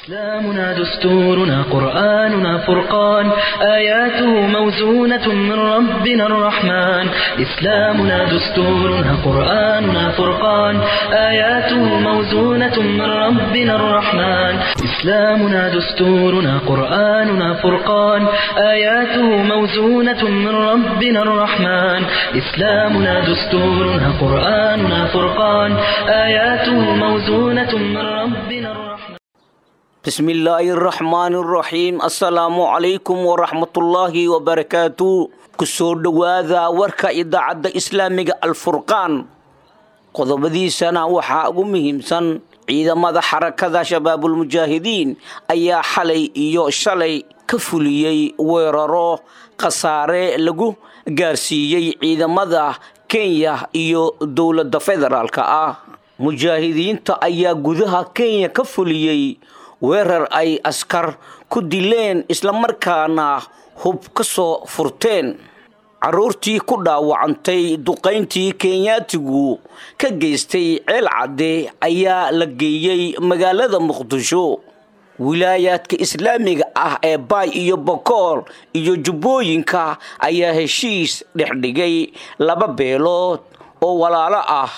إسلامنا دستورنا قرآننا فرقان آياته موزونة من ربنا الرحمن إسلامنا دستورنا قرآننا فرقان آياته موزونة من ربنا الرحمن إسلامنا دستورنا قرآننا فرقان آياته موزونة من ربنا الرحمن إسلامنا دستورنا قرآننا فرقان آياته موزونة من ربنا الرحمن bismi illaahi araxmaani araxiim assalaamu calaykum waraxmatullaahi wabarakaatu kusoo dhowaada warka idaacadda islaamiga alfurqaan qodobadiisana waxaa ugu muhiimsan ciidamada xarakada shabaabulmujaahidiin ayaa xalay iyo shalay ka fuliyey weeraro khasaare lagu gaarsiiyey ciidamada kenya iyo dowladda federaalka ah mujaahidiinta ayaa gudaha kenya ka fuliyey weerar ay askar ku dileen islamarkaana hub ka soo furteen carruurtii ku dhaawacantay duqayntii kenyaatigu ka geystay ceel cadde ayaa la geeyey magaalada muqdisho wilaayaadka islaamiga ah ee baay iyo bokool iyo jubbooyinka ayaa heshiis dhexdhigay laba beelood oo walaalo ah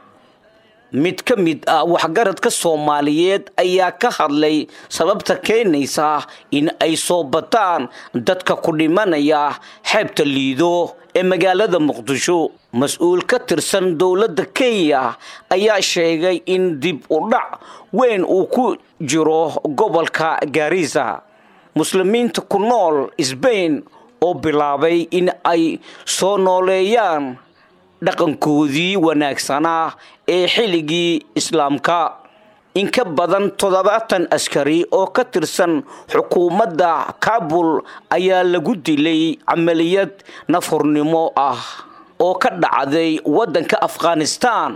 mid ka mid ah waxgaradka soomaaliyeed ayaa ka hadlay sababta keenaysa in ay soo bataan dadka ku dhimanaya xeebta liido ee magaalada muqdisho mas-uul ka tirsan dowladda kenya ayaa sheegay in dib u dhac weyn uu ku jiro gobolka gaarisa muslimiinta ku nool sbain oo bilaabay in ay soo nooleeyaan dhaqankoodii wanaagsanaa ee xilligii islaamka in ka badan toddobaatan askari oo ka tirsan xukuumadda kaabul ayaa lagu dilay camaliyad nafhurnimo ah oo ka dhacday waddanka afghanistan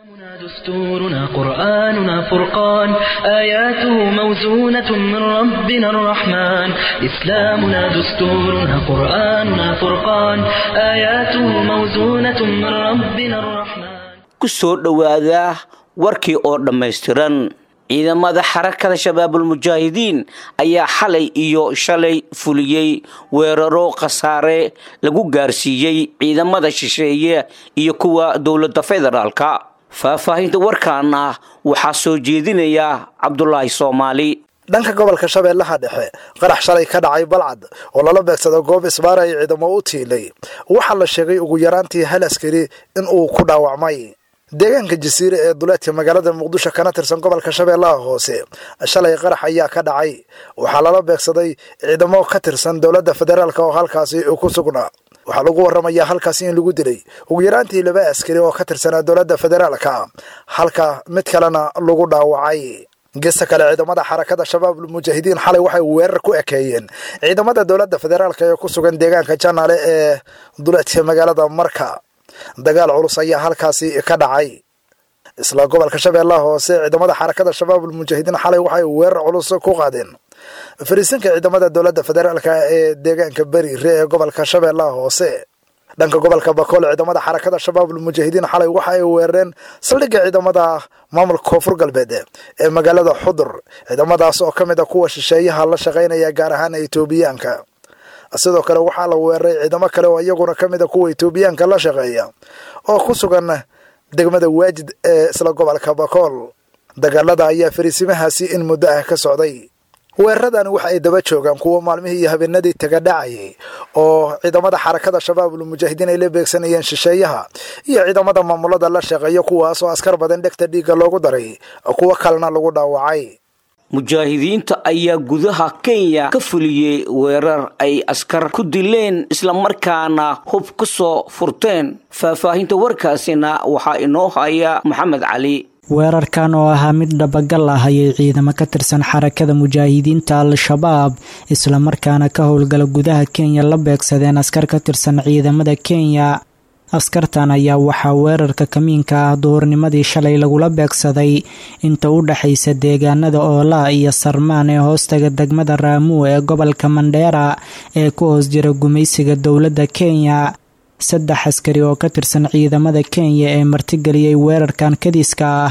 دستورنا قرآننا فرقان آياته موزونة من ربنا الرحمن إسلامنا دستورنا قرآننا فرقان آياته موزونة من ربنا الرحمن kusoo dhowaada warkii oo dhammaystiran ciidamada xarakada shabaabulmujaahidiin ayaa xalay iyo shalay fuliyey weeraro khasaare lagu gaarsiiyey ciidamada shisheeye iyo kuwa dowladda federaalka faahfaahinta warkaana waxaa soo jeedinaya cabdulaahi soomaali dhanka gobolka shabeellaha dhexe qarax shalay ka dhacay balcad oo lala beegsado goob isbaara ay ciidamo u tiilay waxaa la sheegay ugu yaraantii hal askari in uu ku dhaawacmay deegaanka jasiire ee duleedka magaalada muqdisho kana tirsan gobolka shabeellaha hoose shalay qarax ayaa ka dhacay waxaa lala beegsaday ciidamo ka tirsan dowladda federaalk oo halkaasi ku sugnaa waxaa lagu waramayaa halkaasi in lagu dilay ugu yaraantii laba askari oo ka tirsanaa dowladda federaalka halka mid kalena lagu dhaawacay gesta kale ciidamada xarakada shabaabul mujaahidiin xalay waxay weerar ku ekeeyeen ciidamada dowladda federaalk ee ku sugan deegaanka janaale ee duleedka magaalada marka dagaal culus ayaa halkaasi ka dhacay isla gobolka shabeellaha hoose ciidamada xarakada shabaabul mujaahidiin xalay waxay weerar culus ku qaadeen fariisinka ciidamada dowladda federaalk ee deegaanka beriire ee gobolka shabeellaha hoose dhanka gobolka bakool ciidamada xarakada shabaabul mujaahidiin xalay waxa ay weerareen saldhigga ciidamada maamulka koonfur galbeed ee magaalada xudur ciidamadaas oo ka mid a kuwa shisheeyaha la shaqaynaya gaar ahaan etoobiyaanka sidoo kale waxaa la weeraray ciidamo kale oo iyaguna ka mid a kuwa etoobiyaanka la shaqeeya oo ku sugan degmada waajid ee isla gobolka bakool dagaalada ayaa fariisimahaasi in muddo ah ka socday weeraradan waxa ay daba joogaan kuwa maalmihii iyo habeenadii taga dhacayay oo ciidamada xarakada shabaabul mujaahidiin ay la beegsanayeen shisheeyaha iyo ciidamada maamulada la shaqeeya kuwaas oo askar badan dhegta dhiigga loogu daray kuwo kalena lagu dhaawacay mujaahidiinta ayaa gudaha kenya ka fuliyey weerar ay askar ku dileen islamarkaana hub ka soo furteen faahfaahinta warkaasina waxaa inoo haya maxamed cali weerarkan oo ahaa mid dhabagal ah ayay ciidamo ka tirsan xarakada mujaahidiinta al-shabaab islamarkaana ka howlgala gudaha kenya la beegsadeen askar ka tirsan ciidamada kenya askartan ayaa waxaa weerarka kamiinka ah duhurnimadii shalay lagula beegsaday inta u dhexaysa deegaanada oolaa iyo sarmaan ee hoostaga degmada raamuu ee gobolka mandheera ee ku hoos jira gumaysiga dowladda kenya saddex askari oo ka tirsan ciidamada kenya ee martigeliyey weerarkan kadiska ah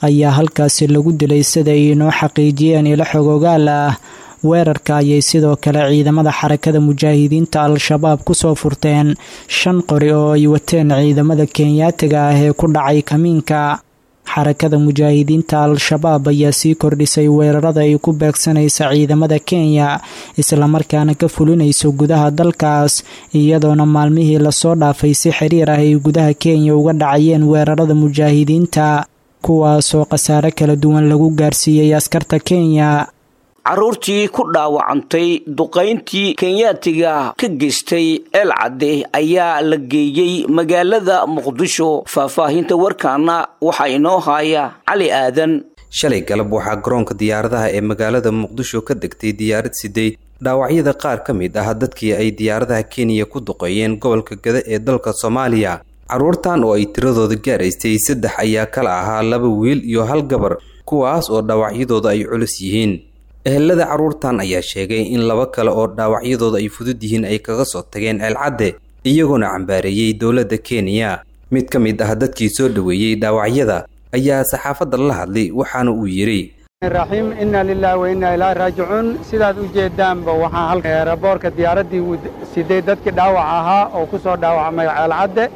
ayaa halkaasi lagu dilay sida ay inoo xaqiijiyeen ilo xogogaal ah weerarka ayay sidoo kale ciidamada xarakada mujaahidiinta al-shabaab kusoo furteen shan qori oo ay wateen ciidamada kenyaatiga ah ee ku dhacay kamiinka xarakada mujaahidiinta al-shabaab ayaa sii kordhisay weerarada ay ku beegsanaysa ciidamada kenya islamarkaana ka fulinayso gudaha dalkaas iyadoona maalmihii lasoo dhaafay si xiriir ah ay gudaha kenya uga dhacayeen weerarada mujaahidiinta kuwaasoo khasaare kala duwan lagu gaarsiiyey askarta kenya carruurtii ku dhaawacantay duqayntii kenyaatiga ka geystay eel cadde ayaa la geeyey magaalada muqdisho faahfaahinta warkaana waxaa inoo haaya cali aadan shalay galab waxaa garoonka diyaaradaha ee magaalada muqdisho ka degtay diyaarad siday dhaawacyada qaar ka mid ah dadkii ay diyaaradaha kenya ku duqeeyeen gobolka gada ee dalka soomaaliya carruurtan oo ay tiradooda gaaraystay saddex ayaa kala ahaa laba wiil iyo hal gabar kuwaas oo dhaawacyadooda ay culus yihiin ehelada carruurtan ayaa sheegay in laba kale oo dhaawacyadooda ay fudud yihiin ay kaga soo tageen ceelcadde iyagoona cambaareeyey dowladda kenya mid ka mid ah dadkii soo dhoweeyey dhaawacyada ayaa saxaafadda la hadlay waxaana uu yidhi raxiim inna lilahi wa inna ilaahi raajicuun sidaad u jeedaanba waxaa halka eeraboorka diyaaraddii siday dadkii dhaawac ahaa oo ku soo dhaawacmay ceelcadde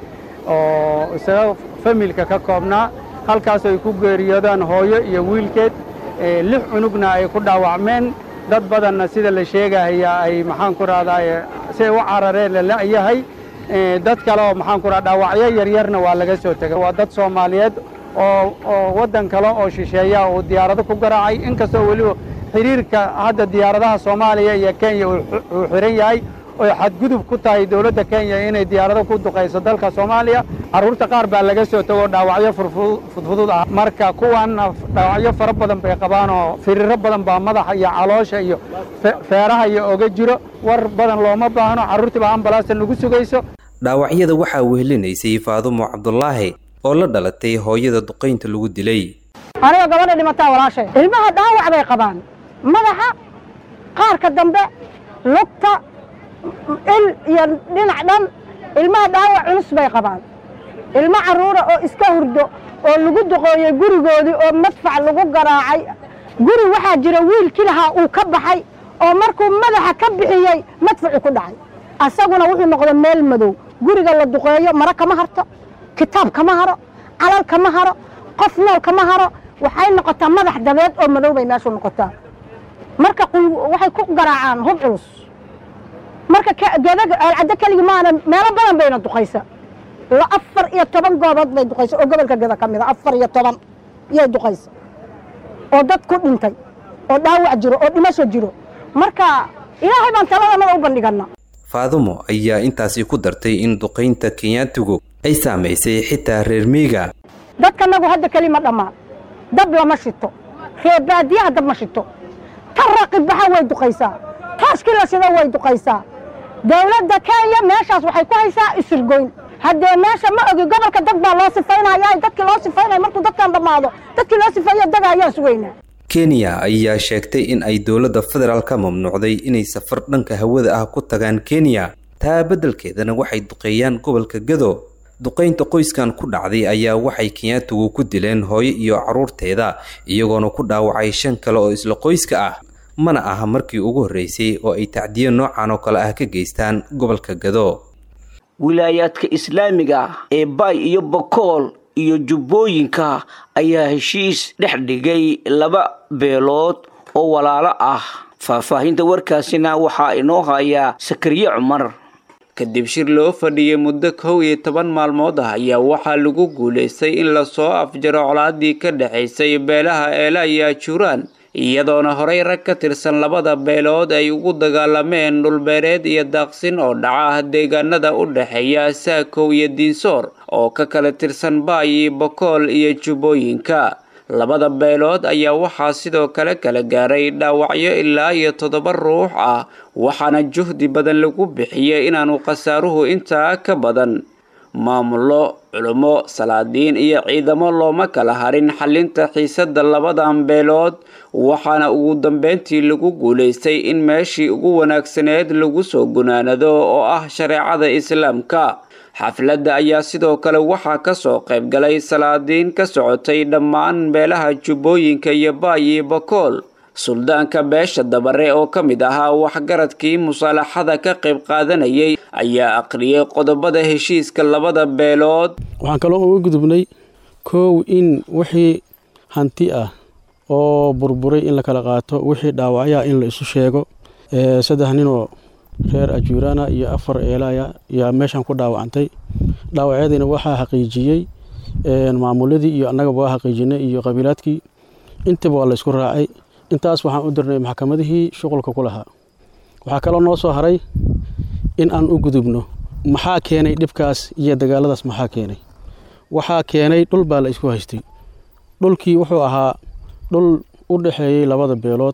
oo isaga familka ka koobnaa halkaasoo ay ku geeriyoodaan hooyo iyo wiilkeed lix cunugna ay ku dhaawacmeen dad badanna sida la sheegahaya ay maxaan ku rahdaa siay u carareen lalayahay dad kale oo maxaan ku raha dhaawacyo yaryarna waa laga soo tegay waa dad soomaaliyeed oo oo waddan kale oo shisheeya uu diyaarado ku garaacay inkastoo weliba xidhiirka hadda diyaaradaha soomaaliya iyo kenya uu xihan yahay oy xadgudub ku tahay dowladda kenya inay diyaarado ku duqayso dalka soomaaliya carruurta qaar baa laga soo tegoo dhaawacyo fudfudud ah marka kuwanna dhaawacyo fara badan bay qabaan oo firiiro badan baa madaxa iyo caloosha iyo feeraha iyo oga jiro war badan looma baahno carruurtii baa ambalaasta nagu sugayso dhaawacyada waxaa wehelinaysay faadumo cabdulaahi oo la dhalatay hooyada duqaynta lagu dilay aniga gabadha dhimataa walaashay ilmaha dhaawac bay qabaan madaxa qaarka dambe lugta il iyo dhinac dhan ilmaha dhaawac culus bay qabaan ilmo carruura oo iska hurdo oo lagu duqooyey gurigoodii oo madfac lagu garaacay guri waxaa jira wiilkii lahaa uu ka baxay oo markuu madaxa ka bixiyey madfacu ku dhacay asaguna wuxuu noqday meel madow guriga la duqeeyo maro kama harto kitaab kama haro calal kama haro qof nool kama haro waxay noqotaa madax dabeed oo madow bay meeshu noqotaa marka waxay ku garaacaan hub culus marka ceelcaddo keligi maana meelo badan bayna duqaysa afar iyo toban goobood bay duqaysa oo gobolka geda ka mid a afar iyo toban yay duqaysa oo dad ku dhintay oo dhaawac jiro oo dhimasho jiro marka ilaahay baan taladanada u bandhigana faadumo ayaa intaasi ku dartay in duqaynta kenyaatigu ay saamaysay xitaa reer miiga dadkanagu hadda keli ma dhammaan dab lama shito reer baadiyaha dab ma shito ta raqibaxa way duqaysaa taaskii la shida way duqaysaa dowladda kenya meeshaas waxay ku haysaa isirgoyn haddee meesha ma ogi gobolka dad baa loo sifaynaya dadkii loo sifaynaya markuu dadkan dhammaado dadkii loo sifeeyo daga ayaan sugaynaa kenya ayaa sheegtay in ay dowladda federaal ka mamnuucday inay safar dhanka hawada ah ku tagaan kenya taa beddelkeedana waxay duqeeyaan gobolka gado duqaynta qoyskan ku dhacday ayaa waxay kenyaatigu ku dileen hooyo iyo carruurteeda iyagoona ku dhaawacay shan kale oo isla qoyska ah mana aha markii ugu horreysay oo ay tacdiyo noocan oo kale ah ka geystaan gobolka gado wilaayaadka islaamiga ee baay iyo bokool iyo jubbooyinka ayaa heshiis dhex dhigay laba beelood oo walaalo ah faahfaahinta warkaasina waxaa inoo hayaa sakariye cumar kadib shir loo fadhiyey muddo kow iyo toban maalmood ah ayaa waxaa lagu guulaystay in lasoo afjaro colaadii ka dhexaysay beelaha eela iyo ajuuraan iyadoona horey rag ka tirsan labada beelood ay ugu dagaalameen dhulbeereed iyo daaqsin oo dhaca deegaanada u dhexeeya saakow iyo diinsoor oo ka kala tirsan baay iyo bokool iyo jubbooyinka labada beelood ayaa waxaa sidoo kale kala gaaray dhaawacyo ilaa iyo toddoba ruux ah waxaana juhdi badan lagu bixiyey inaanu khasaaruhu intaa ka badan maamullo culummo salaadiin iyo ciidamo looma kala harin xalinta xiisadda labadan beelood waxaana ugu dambeyntii lagu guulaystay in meeshii ugu wanaagsaneed lagu soo gunaanado oo ah shareecada islaamka xafladda ayaa sidoo kale waxaa ka soo qayb galay salaadiin ka socotay dhammaan beelaha jubbooyinka iyo baay iyo bakool suldaanka beesha dabare oo ka mid ahaa waxgaradkii musaalaxada ka qayb qaadanayay ayaa aqriyay qodobada heshiiska labada beelood waxaan kaloo uga gudubnay koow in wixii hanti ah oo burburay in la kala qaato wixii dhaawacyaa in la isu sheego saddex ninoo reer ajuurana iyo afar eelaya yaa meeshan ku dhaawacantay dhaawacyadiina waxaa xaqiijiyey maamuladii iyo annagaba waa xaqiijinay iyo qabiilaadkii intaba waa la isku raacay intaas waxaan u dirnay maxkamadihii shuqulka ku lahaa waxaa kaloo noo soo haray in aan u gudubno maxaa keenay dhibkaas iyo dagaaladaas maxaa keenay waxaa keenay dhul baa la isku haystay dhulkii wuxuu ahaa dhul u dhexeeyey labada beelood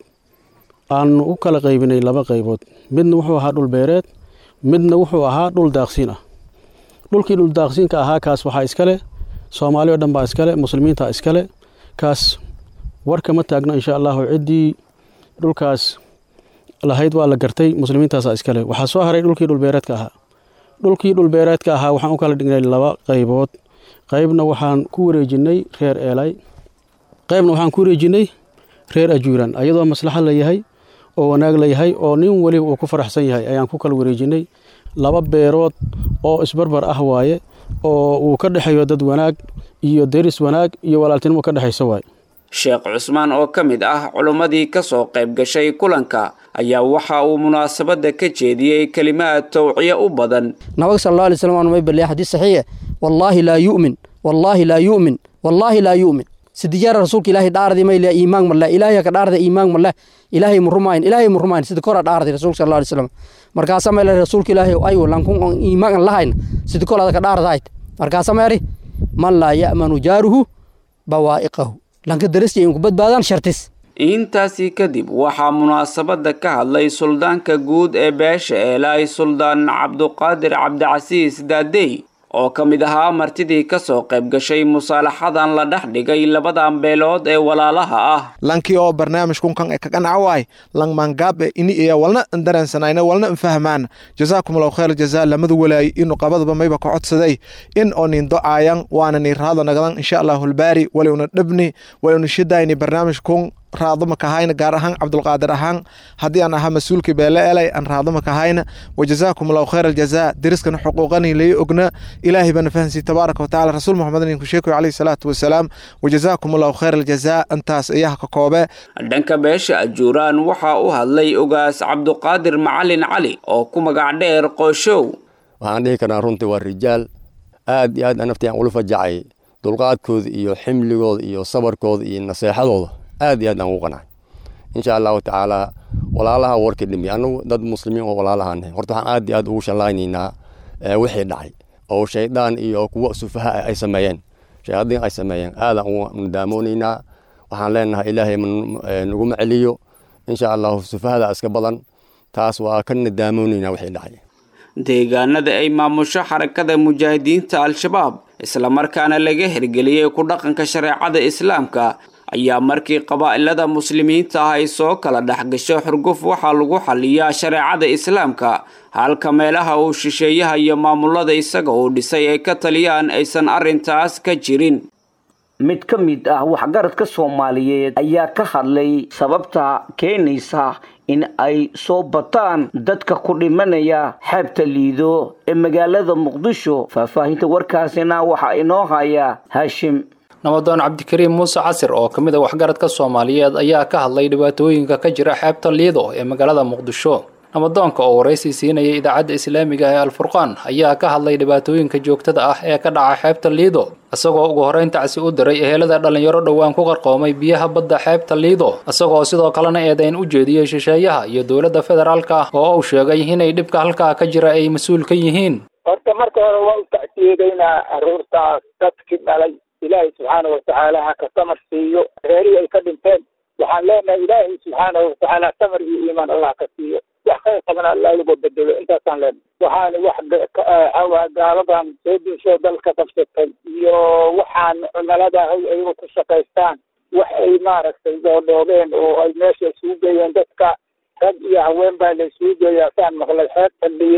aanu u kala qaybinay laba qaybood midna wuxuu ahaa dhul beereed midna wuxuu ahaa dhul daaqsiin ah dhulkii dhul daaqsiinka ahaa kaas waxaa iskale soomaali o dhan baa iskale muslimiinta iskale kaas warka ma taagno insha allahu ciddii dhulkaas lahayd waa la gartay muslimiintaasaa iskale waxaa soo haray dhulkii dhulbeereedka ahaa dhulkii dhulbeereedka ahaa waxaan u kala dhignay laba qaybood qaybna waxaan ku wareejinnay reer eelay qaybna waxaan ku wareejinnay reer ajuuran ayadoo maslaxa la yahay oo wanaag la yahay oo nin weliba uu ku faraxsan yahay ayaan ku kala wareejinnay laba beerood oo isbarbar ah waaye oo uu ka dhexeeyo dad wanaag iyo deris wanaag iyo walaaltinimo ka dhexaysa waaye sheekh cusmaan oo ka mid ah culimmadii ka soo qayb gashay kulanka ayaa waxa uu munaasabadda ka jeediyey kelimaad tawciye u badan nabiga sal alla alay slam aan may balliya xadiis saxiixe wallaahi laa yu'min wallaahi laa yu'min wallaahi laa yu'min sidijaara rasuulka ilaahay dhaardi may leeya iimaan ma leh ilaahay ka dhaarda iimaan ma leh ilaahay mu rumayn ilaahay mu rumayn sida kora dhaardi rasuulka sal alla alay slam markaasa may leeya rasuulka ilaahay ayu lankun on iimaan lahayn sida kol adaka dhaardahayt markaasa meeri man laa ya'manu jaaruhu bawaa'iqahu lanka darasya inku badbaadaan shartis intaasii kadib waxaa munaasabadda ka hadlay suldaanka guud ee beesha eelaay suldaan cabduqaadir cabdicasiis daadey oo ka mid ahaa martidii ka soo qayb gashay musaalaxadan la dhex dhigay labadan beelood ee walaalaha ah lankii oo barnaamij kunkan e kaqanca waay lang mangaabe ini iya walna dareensanayna walna nfahmaan jazaakum allahu khayr jazaa lamadu walaay inu qabadaba mayba ka codsaday in oo nin docaayan waana ni raado nagadan insha allahu lbaari waliuna dhabni waliuna shidayni barnaamij kun raadama kahayna gaar ahaan cabdulqaadir ahaan haddii aan ahaa mas-uulkii beele elay aan raadama kahayna wajazaakum allahu khayr aljazaa deriskana xuquuqani lai ogna ilaahay bana fahansiy tabaaraka watacaala rasuul muxamed ninku sheekoy calayhi salaatu wasalaam wajazaakum allahu khayr aljazaa intaas iyaha ka koobe dhanka beesha ajuuraan waxaa u hadlay ogaas cabduqaadir macalin cali oo ku magac dheer qooshow waxaan dhihi karnaa runtii waa rijaal aad iyo aad naftii aan ula fajacay dulqaadkooda iyo ximligooda iyo sabarkooda iyo naseexadooda aad iyo aad aan ugu qanacay insha allahu tacaala walaalaha warkii dhimi anagu dad muslimiin oo walaalahanah horta waxaan aad iyo aad ugu shallaynaynaa wixii dhacay oo shaydaan iyo kuwa sufaha ay sameeyeen shayaadiin ay sameeyeen aadaan ugu nadaamonaynaa waxaan leenahay ilaahay naguma celiyo insha allahu sufahada iska badan taas waa ka nadaamonaynaa wixii dhacay deegaanada ay maamusho xarakada mujaahidiinta al-shabaab islamarkaana laga hirgeliyey ku dhaqanka shareecada islaamka ayaa markii qabaa'ilada muslimiinta ah ay soo kala dhex gasho xurguf waxaa lagu xaliyaa shareecada islaamka halka meelaha uu shisheeyaha iyo maamulada isaga uu dhisay ay ka taliyaan aysan arrintaas ka jirin mid ka mid ah waxgaradka soomaaliyeed ayaa ka hadlay sababta keenaysa in ay soo bataan dadka ku dhimanaya xeebta liido ee magaalada muqdisho faahfaahinta warkaasina waxaa inoo haya haashim nabadoon cabdikariim muuse casir oo ka mid a waxgaradka soomaaliyeed ayaa ka hadlay dhibaatooyinka ka jira xeebta liido ee magaalada muqdisho nabadoonka oo waraysi siinayay idaacadda islaamiga ee alfurqaan ayaa ka hadlay dhibaatooyinka joogtada ah ee ka dhaca xeebta liido isagoo ugu horrayn tacsi u diray ehelada dhallinyaro dhowaan ku qarqoomay biyaha badda xeebta liido isagoo sidoo kalena eedayn u jeediyey shisheeyaha iyo dowladda federaalka ah oo uu sheegay inay dhibka halkaa ka jira ay mas-uul ka yihiin horta marka hore waa u tacsiyedaynaa aruurtaas dadkii dhalay ilaahay subxaana watacaala ha ka samar siiyo reerihii ay ka dhinteen waxaan leenahay ilaahay subxaana watacaala samar iyo iimaan allah ka siiyo wax khayr qabana allah lagu bedelo intaasaan leenahay waxaana wax awa gaaladan soo dinsho dalka qabsatay iyo waxaan cumilada hay ayagu ku shaqaystaan wax ay maaragtay doodhoobeen oo ay meesha isugu geeyeen dadka rag iyo haween baa la isugu geeyaa saan maqlay xeebta liido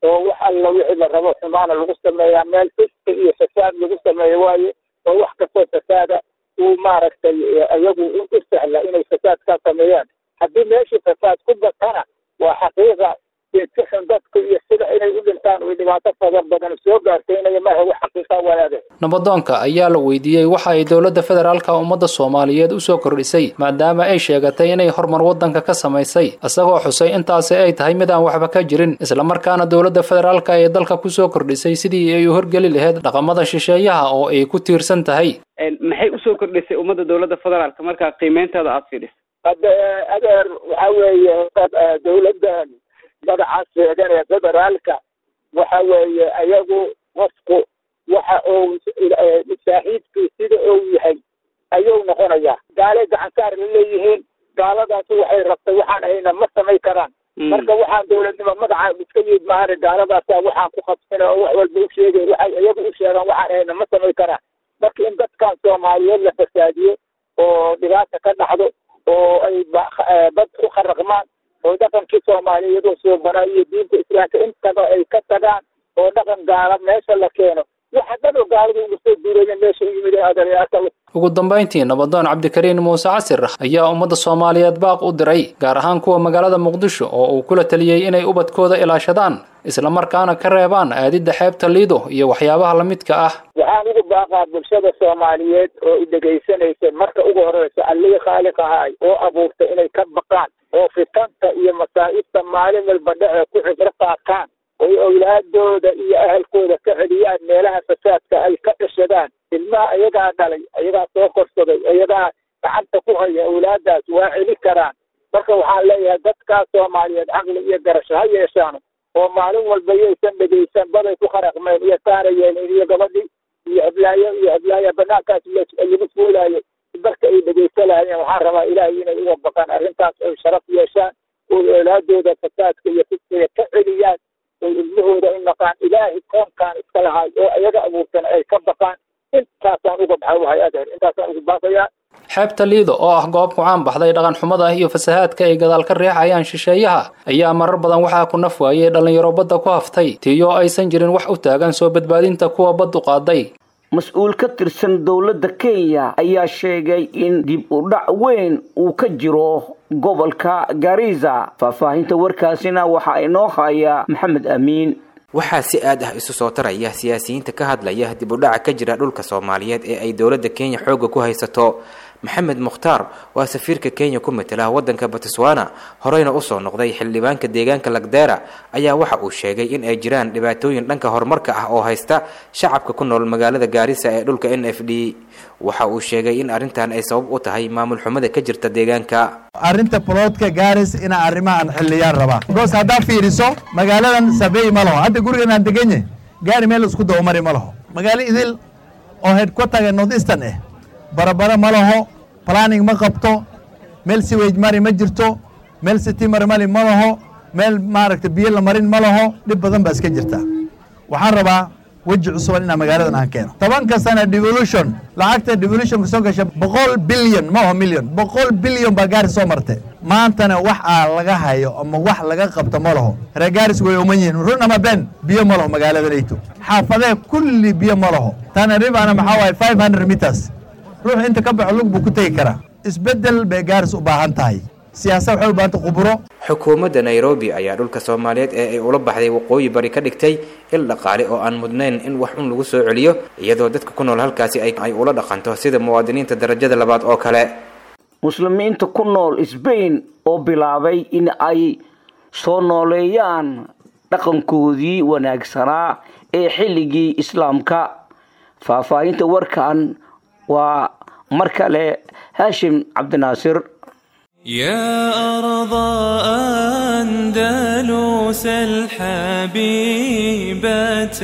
oo wax alla wixii la rabo xumaana lagu sameeyaa meel fiski iyo fasaad lagu sameeyo waaye oo wax kastoo fasaada uu maaragtay iyagu u sahla inay fasaad ka sameeyaan haddii meeshii fasaad ku batana waa xaqiiqa si xun dadku iyo sida inay u dhintaan way dhibaato fadar badan soo gaarsiinaya maaha wax xaqiiqa walaade nabadoonka ayaa la weydiiyey waxa ay dowladda federaalka ummadda soomaaliyeed usoo kordhisay maadaama ay sheegatay inay horumar waddanka ka samaysay isagoo xusay intaasi ay tahay mid aan waxba ka jirin islamarkaana dowladda federaalka ee dalka kusoo kordhisay sidii ay u horgeli lahayd dhaqamada shisheeyaha oo ay ku tiirsan tahay maxay usoo kordhisay ummadda dowladda federaalka markaa qiimeyntaada aada fiidhis hadda adeer waxa weeye dowladda magacaas sheegan ee federaalka waxa weeye ayagu qofku waxa uu saaxiibkii sida uu yahay ayuu noqonayaa gaalay gacansaar la leeyihiin gaaladaasi waxay rabtay waxaan ahayna ma samay karaan marka waxaan dowladnimo magaca iska yid maahane gaaladaasa waxaan ku qabsana oo wax walba u sheegay waxay iyagu u sheegaan waxaan ahayna ma samay karaan marka in dadkan soomaaliyeed la fasaadiyo oo dhibaata ka dhacdo oo ay bad ku kharaqmaan oo dhaqankii soomaaliyeed oo soo baraa iyo diinta islaamka intaba ay ka tagaan oo dhaqan gaala meesha la keeno waxa dhan oo gaaladu ugu soo duuraya meesha u yimid adeeryaasha ugu dambayntii nabadoon cabdikariin muuse casir ayaa ummadda soomaaliyeed baaq u diray gaar ahaan kuwa magaalada muqdisho oo uu kula taliyey inay ubadkooda ilaashadaan islamarkaana ka reebaan aadidda xeebta liido iyo waxyaabaha la midka ah waxaan ugu baaqaa bulshada soomaaliyeed oo i dhegaysanaysa marka ugu horeysa allihii khaaliq ahaay oo abuurtay inay ka baqaan oo fitanta iyo masaa'ibta maalin walba dhece ku cibro qaataan oy owlaadooda iyo ahalkooda ka celiyaan meelaha fasaadka ay ka dhashadaan ilmaha ayagaa dhalay ayagaa soo korsaday ayagaa gacanta ku haya owlaadaas waa celi karaan marka waxaan leeyahay dadkaas soomaaliyeed caqli iyo garasho ha yeeshaan oo maalin walba yaysan dhegaysan baday ku kharaqmeen iyo taana yeelin iyo gabadhii iyo heblaayo iyo heblaaya banaankaas lagu fuulaayo marka ay dhegaysanayeen waxaan rabaa ilaahay inay uga baqaan arrintaas ay sharaf yeeshaan oo owlaadooda fasaadka iyo fiskiga ka celiyaan oo ilmahooda u naqaan ilaahay koonkaan iska lahaay oo ayaga abuurtan ay ka baqaan intaasaan uga baxawahay adeer intaasaan ugu baafayaa xeebta liido oo ah goob ku caan baxday dhaqan xumada iyo fasahaadka ay gadaal ka riixayaan shisheeyaha ayaa marar badan waxaa ku naf waayey dhallinyaro badda ku haftay tiyo aysan jirin wax u taagan soo badbaadinta kuwa baddu qaaday mas-uul ka tirsan dowladda kenya ayaa sheegay in dib u dhac weyn uu ka jiro gobolka gariza faahfaahinta warkaasina waxaa inoo haya maxamed amiin waxaa si aad ah isu soo taraya siyaasiyiinta ka hadlaya dib u dhaca ka jira dhulka soomaaliyeed ee ay dowladda kenya xoogga ku haysato maxamed mukhtaar waa safiirka kenya ku matela waddanka batiswana horeyna usoo noqday xildhibaanka deegaanka lagdera ayaa waxa uu sheegay in ay jiraan dhibaatooyin dhanka horumarka ah oo haysta shacabka ku nool magaalada gaarisa ee dhulka n f d waxa uu sheegay in arrintan ay sabab u tahay maamul xumada ka jirta deegaanka arrinta boloodka gaaris inaa arrimahan xilliyaan rabaa bikoos haddaa fiiriso magaaladan sabeey ma laho hadda gurigan aan deganye gaari meel isku dawamari ma laho magaalo idil oo headquarterga north eastern eh barabara ma laho planning ma qabto meel siwage mari ma jirto meel city mari mali ma laho meel maaragta biyo la marin ma laho dhib badan baa iska jirta waxaan rabaa weji cusuban inaa magaaladan aan keeno tobanka sana devolution lacagta devolutionka soo gasha boqol bilyan ma aho million boqol bilyan baa gaari soo martay maantana wax aa laga hayo ama wax laga qabto ma laho reer gaaris way uman yihiin run ama ben biyo ma laho magaaladanayto xaafadee kulli biyo ma laho tana ribana maxaa waaye five hundred meters ruux inta ka baxo lug buu ku tegi karaa isbeddel bay gaaris u baahan tahay siyaasad waxay u baahanta khuburo xukuumadda nairobi ayaa dhulka soomaaliyeed ee ay ula baxday waqooyi bari ka dhigtay il dhaqaale oo aan mudnayn in wax un lagu soo celiyo iyadoo dadka ku nool halkaasi ay ula dhaqanto sida muwaadiniinta darajada labaad oo kale muslimiinta ku nool sbain oo bilaabay in ay soo nooleeyaan dhaqankoodii wanaagsanaa ee xilligii islaamka faahfaahinta warkan waa mar kale haashim cabdinaasir يا أرض أندلس الحبيبة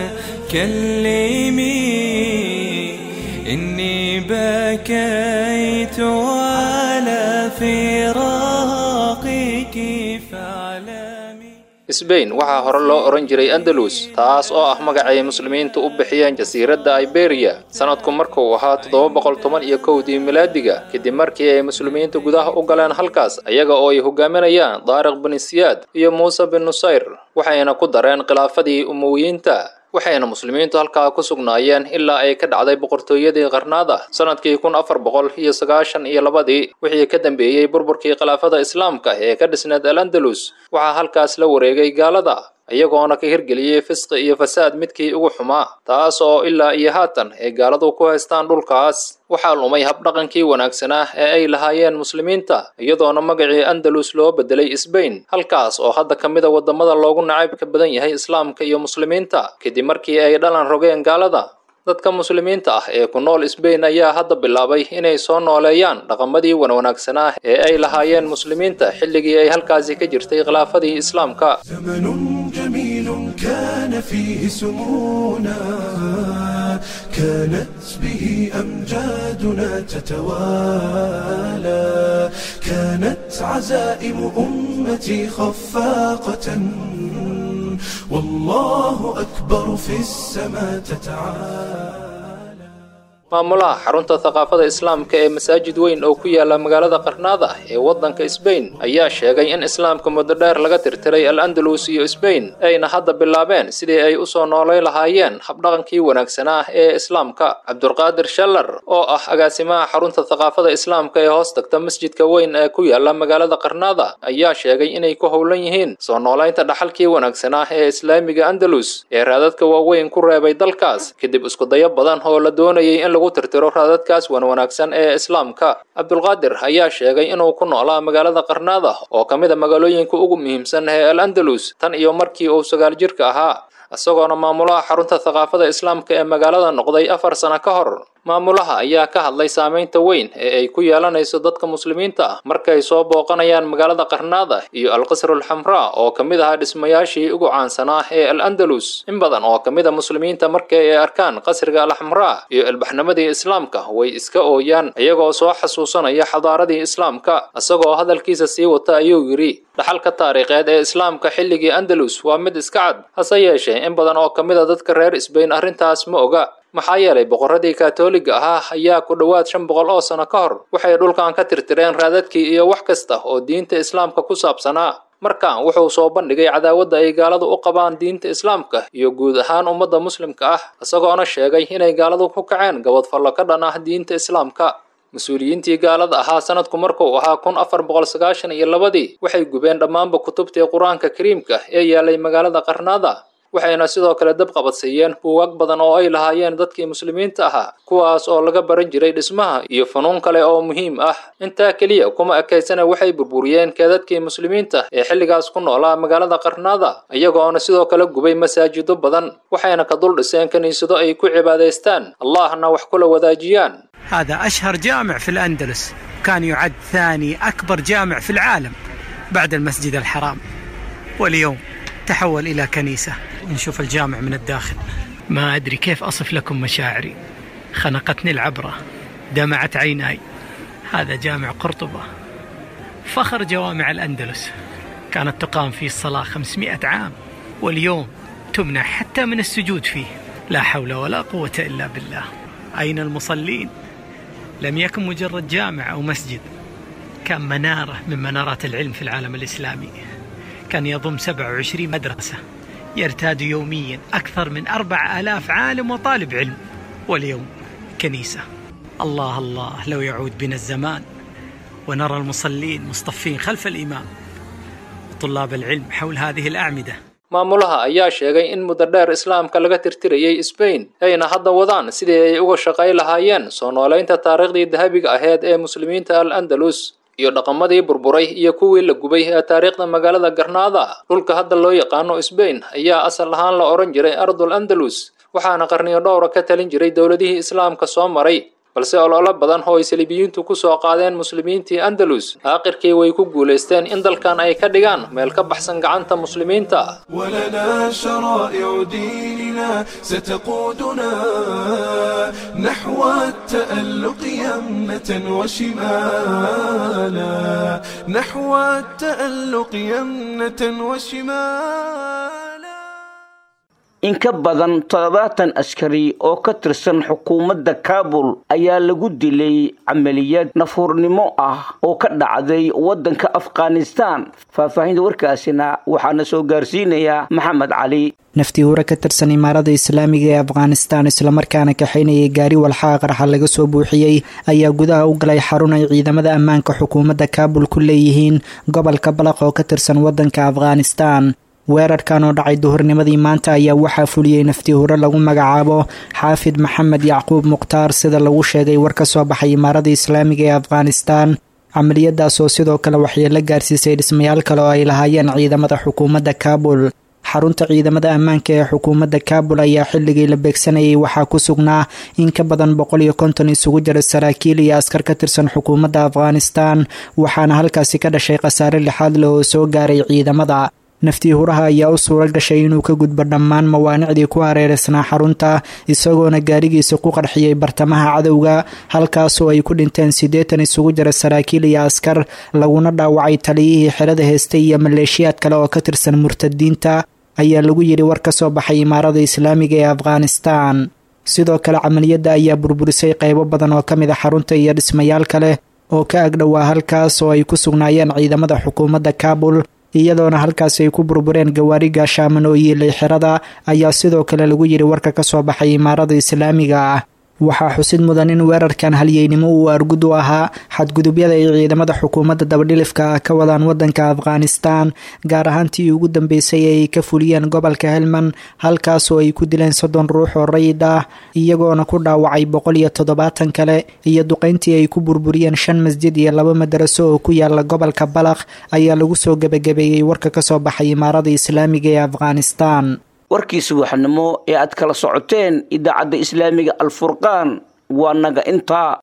كلمي إني بكيت على فراقك فاعلمي sbain waxaa hore loo odhan jiray andalus taas oo ah magacay muslimiintu u bixiyeen jasiiradda iberiya sanadku markuu ahaa toddoba boqol toban iyo kowdii milaadiga kadib markii ay muslimiintu gudaha u galeen halkaas iyaga oo ay hogaaminayaan daariq bin siyaad iyo muuse bin nusayr waxayna ku dareen khilaafadii umowiyiinta waxayna muslimiintu halkaa ku sugnaayeen ilaa ay ka dhacday boqortooyadii qarnaada sanadkii kun afar boqol iyo sagaashan iyo labadii wixii ka dambeeyey burburkii khilaafada islaamka ee ka dhisneed al andalus waxaa halkaas la wareegay gaalada iyagoona ka hirgeliyey fisqi iyo fasaad midkii ugu xumaa taas oo ilaa iyo haatan ay gaaladu ku haystaan dhulkaas waxaa lumay habdhaqankii wanaagsanaa ee ay lahaayeen muslimiinta iyadoona magacii andalus loo bedelay sbain halkaas oo hadda ka mid a waddamada loogu nacaybka badan yahay islaamka iyo muslimiinta kadib markii ay dhalan rogeen gaalada dadka muslimiinta ah ee ku nool sbain ayaa hadda bilaabay inay soo nooleeyaan dhaqamadii wanwanaagsanaa ee ay lahaayeen muslimiinta xilligii ay halkaasi ka jirtay khilaafadii islaamka جميل كان فيه سمونا كانت به أمجادنا تتوالى كانت عزائم أمتي خفاقة والله أكبر في السماء تتعالى maamulaha xarunta thaqaafada islaamka ee masaajid weyn oo ku yaala magaalada qarnaada ee waddanka sbain ayaa sheegay in islaamka muddo dheer laga tirtiray al andalus iyo sbain ayna hadda bilaabeen sidii ay u soo noolay lahaayeen habdhaqankii wanaagsanaa ee islaamka cabdulqaadir shallar oo ah agaasimaha xarunta thaqaafada islaamka ee hoos tagta masjidka weyn ee ku yaala magaalada qarnaada ayaa sheegay inay ku howlan yihiin soo noolaynta dhaxalkii wanaagsanaa ee islaamiga andalus ee raadadka waaweyn ku reebay dalkaas kadib iskudayo badan oo la doonayay in tirtiro raadadkaas wan wanaagsan ee islaamka cabdulqaadir ayaa sheegay inuu ku noolaa magaalada qarnaada oo ka mid a magaalooyinka ugu muhiimsan ee al andalus tan iyo markii uu sagaal jirka ahaa isagoona maamulaha xarunta thaqaafada islaamka ee magaalada noqday afar sano ka hor maamulaha ayaa ka hadlay saamaynta weyn ee ay ku yeelanayso dadka muslimiinta ah markay soo booqanayaan magaalada qarnaada iyo alqasrul xamraa oo ka mid ahaa dhismayaashii ugu caansanaa ee al andalus in badan oo ka mid a muslimiinta markay ay arkaan qasriga alxamraa iyo ilbaxnimadii islaamka way iska ooyaan iyagoo soo xasuusanaya xadaaradii islaamka isagoo hadalkiisa sii wata ayuu yidhi dhaxalka taariikheed ee islaamka xilligii andalus waa mid iska cad hase yeeshee in badan oo ka mid a dadka reer sbain arrintaas ma oga maxaa yeelay boqorradii kaatooliga ahaa ayaa ku dhowaad shan boqol oo sano ka hor waxay dhulkan ka tirtireen raadadkii iyo wax kasta oo diinta islaamka ku saabsanaa markan wuxuu soo bandhigay cadaawadda ay gaaladu u qabaan diinta islaamka iyo guud ahaan ummadda muslimka ah isagoona sheegay inay gaaladu ku kaceen gabadfallo ka dhan ah diinta islaamka mas-uuliyiintii gaalada ahaa sanadku markuu ahaa kun afar boqol sagaashan iyo labadii waxay gubeen dhammaanba kutubtii qur-aanka kariimka ee yaalay magaalada qarnaada waxayna sidoo kale dab qabadsiiyeen buugaag badan oo ay lahaayeen dadkii muslimiinta ahaa kuwaas oo laga baran jiray dhismaha iyo funuun kale oo muhiim ah intaa keliya kuma ekaysana waxay burburiyeen keedadkii muslimiinta ee xilligaas ku noolaa magaalada qarnaada iyagoona sidoo kale gubay masaajido badan waxayna ka dul dhiseen kiniisado ay ku cibaadaystaan allahna wax kula wadaajiyaan هذا أشهر جامع في الأندلس كان يعد ثاني أكبر جامع في العالم بعد المسجد الحرام واليوم تحول إلى كنيسة نشوف الجامع من الداخل ما أدري كيف أصف لكم مشاعري خنقتني العبرة دمعت عيناي هذا جامع قرطبة فخر جوامع الأندلس كانت تقام فيه الصلاة 500 عام واليوم تمنع حتى من السجود فيه لا حول ولا قوة إلا بالله أين المصلين لم يكن مجرد جامع أو مسجد كان منارة من منارات العلم في العالم الإسلامي كان يضم 27 مدرسة يرتاد يوميا أكثر من أربع آلاف عالم وطالب علم واليوم كنيسة الله الله لو يعود بنا الزمان ونرى المصلين مصطفين خلف الإمام وطلاب العلم حول هذه الأعمدة maamulaha ayaa sheegay in muddo dheer islaamka laga tirtirayay sbain ayna hadda wadaan sidii ay uga shaqay lahaayeen soo noolaynta taariikhdii dahabiga aheyd ee muslimiinta al andalus iyo dhaqamadii burburay iyo kuwii la gubay ee taariikhda magaalada garnaada dhulka hadda loo yaqaano sbain ayaa asal ahaan la odhan jiray ardul andalus waxaana qarniyo dhowra ka talin jiray dowladihii islaamka soo maray balse ololo badan oo ay saliibiyiintu ku soo qaadeen muslimiintii andalus aakhirkii way ku guulaysteen in dalkan ay ka dhigaan meel ka baxsan gacanta muslimiinta ولنا شرائع ديننا ستقودنا نحو التألق يمنة وشمالا نحو التألق يمنة وشمالا in ka badan toddobaatan askari oo ka tirsan xukuumadda kaabul ayaa lagu dilay camaliyad nafuurnimo ah oo ka dhacday waddanka afghanistan faahfaahinta warkaasina waxaana soo gaarsiinayaa maxamed cali naftii hore ka tirsan imaarada islaamiga ee afghanistan islamarkaana kaxaynayay gaari walxaha qarxa laga soo buuxiyey ayaa gudaha u galay xarun ay ciidamada ammaanka xukuumadda kaabul ku leeyihiin gobolka balaq oo ka tirsan waddanka afghanistan weerarkan oo dhacay duhurnimadii maanta ayaa waxaa fuliyey naftii hore lagu magacaabo xaafid maxamed yacquub mukhtaar sida lagu sheegay war ka soo baxay imaarada islaamiga ee afghanistan camaliyadaas oo sidoo kale waxyeelo gaarsiisay dhismayaal kale oo ay lahaayeen ciidamada xukuumadda kaabul xarunta ciidamada ammaanka ee xukuumadda kaabul ayaa xilligii la beegsanayay waxaa ku sugnaa in ka badan boqol iyo konton isugu jira saraakiil iyo askar ka tirsan xukuumadda afghanistan waxaana halkaasi ka dhashay khasaare lixaad leh oo soo gaaray ciidamada naftii huraha ayaa u suura gashay inuu ka gudbo dhammaan mawaanicdii ku hareereysnaa xarunta isagoona gaarigiisa ku qarxiyey bartamaha cadowga halkaasoo ay ku dhinteen siddeetan isugu jira saraakiil iyo askar laguna dhaawacay taliyihii xerada heystay iyo maleeshiyaad kale oo ka tirsan murtadiinta ayaa lagu yidhi war ka soo baxay imaarada islaamiga ee afghanistan sidoo kale camaliyadda ayaa burburisay qaybo badan oo ka mid a xarunta iyo dhismayaal kale oo ka agdhowaa halkaas oo ay ku sugnaayeen ciidamada xukuumadda kaabul iyadoona halkaasi ay ku burbureen gawaari gaashaaman oo yiilay xerada ayaa sidoo kale lagu yidhi warka ka soo baxay imaarada islaamiga ah waxaa xusid mudan in weerarkan halyeynimo uu argud u ahaa xadgudubyada ay ciidamada xukuumadda dabadhilifka ah ka wadaan wadanka afghanistan gaar ahaantii ugu dambeysay ee ay ka fuliyeen gobolka helman halkaasoo ay ku dileen soddon ruux oo rayid ah iyagoona ku dhaawacay boqol iyo toddobaatan kale iyo duqeyntii ay ku burburiyeen shan masjid iyo laba madaraso oo ku yaala gobolka balakh ayaa lagu soo gebagabeeyey warka ka soo baxay imaarada islaamiga ee afghanistan warkii subaxnimo ee aad kala socoteen idaacadda islaamiga alfurqaan waa naga intaa